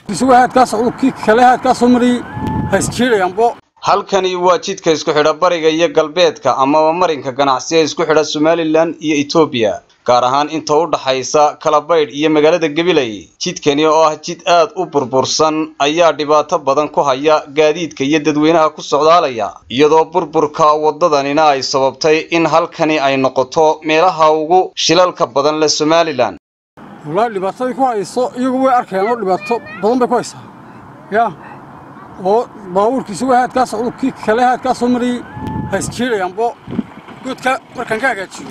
isugu haadkaas cudubkii kale haadkaasoo marayay ha isjiidayaanbo halkani waa jidka isku xidha bariga iyo galbeedka amaba marinka ganacsi ee isku xidha somalilan iyo etoobiya gaar ahaan inta u dhaxaysa kalabaydh iyo magaalada gabiley jidkani oo ah jid aad u burbursan ayaa dhibaato badan ku haya gaadiidka iyo dadweynaha ku socdaalaya iyadoo burburka waddadanina ay sababtay in halkani ay noqoto meelaha ugu shilalka badan leh somalilan wallaahi dhibaatadii ku hayso iyagu way arkayaan oo dhibaato badan bay ku haysaa yaa oo baabuurka isugu haadkaas cudubkii kale haadkaasoo marayay ha isjiidayaanbo goodka markaan ka hagaajiyo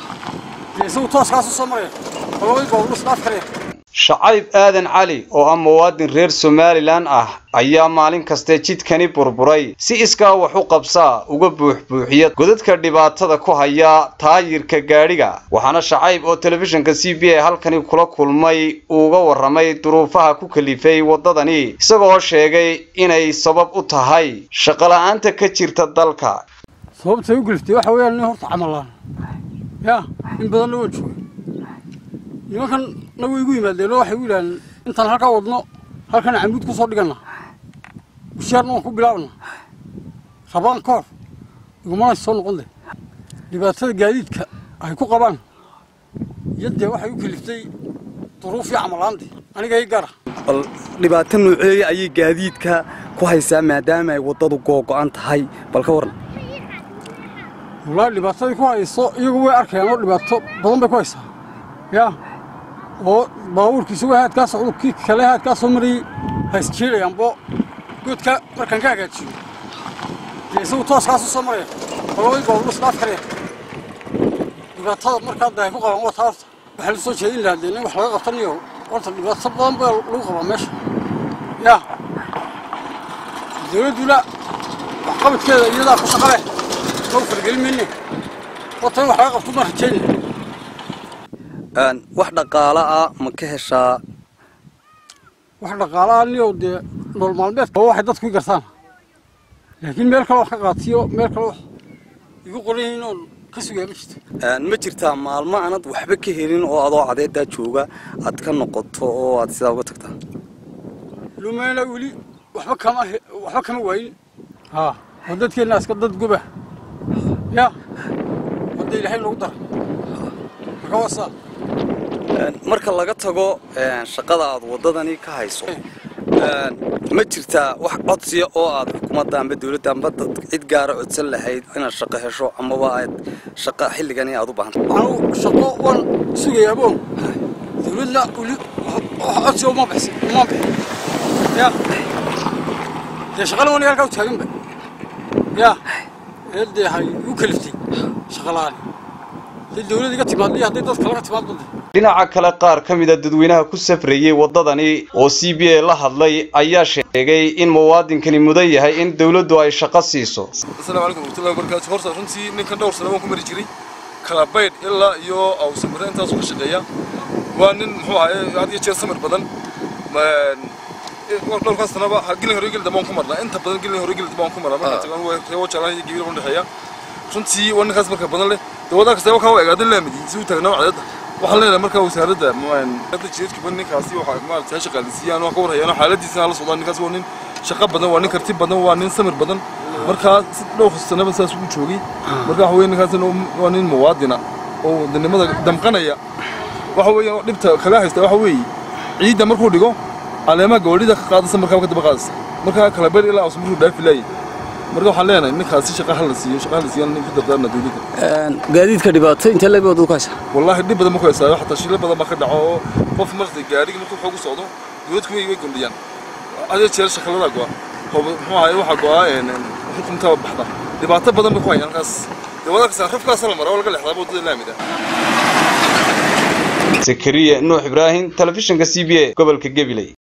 dee isagu tooskaasu soo maraya oo labadii baabuur isdhaaf karaya shacayb aadan cali oo ah muwaadin reer somalilan ah ayaa maalin kaste jidkani burburay si iskaa wax u qabsaa uga buuxbuuxiya godadka dhibaatada ku haya taayirka gaadhiga waxaana shacayb oo telefishinka c b a halkani kula kulmay uuga warramay duruufaha ku kalifay waddadani isagoo sheegay inay sabab u tahay shaqola'aanta ka jirta dalka sababtay u geliftay waxa weeyaan nin horta camalaan yaa in badanna waan joogay nimankan nagu igu yimaadeenoo waxay u yidhahdeen intaan halkaa wadno halkan camuud ku soo dhiganna bushaarna waan ku bilaabna rabaan ka hor igumana soo noqon de dhibaatada gaadiidka ay ku qabaan iyo dee waxay u keliftay duruufii camalaante aniga i gaara bal dhibaato nooceeya ayay gaadiidka ku haysaa maadaama ay waddadu googo'an tahay bal ka waran wallaahi dhibaatadii ku hayso iyagu way arkayaan oo dhibaato badan bay ku haysaa yaa oo baabuurka isugu haadkaas cudubkii kale haadkaasoo marayay ha isjiidayaanbo goodka markaan ka hagaajiyo dee isagu tooskaasu soo maraya oo labadii baabuur isdhaaf karaya dhibaatada markaa da ay ku qabaan waa taa horta waxaa la soo jeedin lahaa dee nin wax laga qabtaniyo horta dhibaato badan baa lagu qabaa meesha yaa dawladduna waxqabadkeeda iyadaa ku shaqa leh mau fargelin mayne horta in wax laga qabto maan rajaynaya wax dhaqaala ah ma ka heshaa wax dhaqaalaha niyow dee nool maalmeedka waa waxay dadku i gartaan laakiin meel kale wax ka qaatiyo meel kale wax igu qoran yihiin oon ka sugaya ma jirto ma jirtaa maalmo aanad waxba ka helin oo adoo cadeedaa jooga aad ka noqoto oo aad sidaa uga tagtaa lumayna weli waxba kama he- waxba kama waayin haa oo dadkeenna iska dad guba yaa wadda ilaahay noogu daray marka waa saa marka laga tago shaqada aad waddadani ka hayso ma jirtaa wax codsiya oo aad xukuumadda amba dawladda amba dad cid gaara codsan lahayd inaad shaqo hesho amaba aad shaqa xilligani aad u baahanta anu shaqo waan sugayaa boon dawladna weli wax codsiga uma bixin uma bixin yaa dee shaqana waniga halkaa u taaganba yaa ee dee hay igu kaliftay shaqa la'aani hadday dawlad iga timaado iyo hadday dad kale ka timaado de dhinaca kale qaar ka mida dadweynaha ku safrayey waddadani oo c b a la hadlay ayaa sheegay in muwaadinkani mudan yahay in dawladdu ay shaqo siiso asalaamu calaykum warahmatullahi wabarakaatu horta runtii ninkan dhowr sano waan ku mari jiray kala baydh ilaa iyo awsamire intaasuu ka shaqeeya waa nin muxuu ahaye had iyo jeer samir badan dhowrkaas sanaba gelin hore geli dambe waan ku marnaa inta badan gelin hore geli dambe waan ku marnaa markaa tagaan waa reebo jaalaan iyo gabiil udhexeeya runtii waa ninkaas marka badan leh dee wadaa kasta wakaa waa egaadan laamidi si u taagnaa cadeedda waxaan leenahay markaa wasaaradda hadda jireedkiba ninkaasi waxaa maarata ha shaqaalisiiyaan waa ka warhayaan xaaladiisana la socdaan ninkaas waa nin shaqo badan waa nin karti badan waa nin samir badan markaa si dhowr sanaba saas ugu joogay marka waxa weye ninkaasina waa nin muwaadina oo wadanimada damqanaya waxa weeye dhibta kaga haysta waxa weeye ciidda markuu dhigo caleemaha gawadhida ka qaadasa markaa ka daba qaadasa markaa kala beer ilaa aus markuu dhaafi laayay marka waxaan leenahay ninkaasi shaqa hala siiyo shaqa hala siiyo ku dardaarna dawladda gaadiidka dhibaato intee leeg baad ku haysaa wallaahi dhib badan ma ku haysaayo xataa shilo badan baa ka dhaco oo qof martay gaadhigi markuu xoogu socdo dawladku way way gondhiyaan adee jeer shaqalada go'a muxuu ahaye waxaa go'aa xukuntaa baxda dhibaato badan bay ku hayaan halkaas dee wadaakasa rafkaasa la maraa oo laga lexdaa waddada laamida zakariya nuux ibraahim telefishinka c b a gobolka gabiley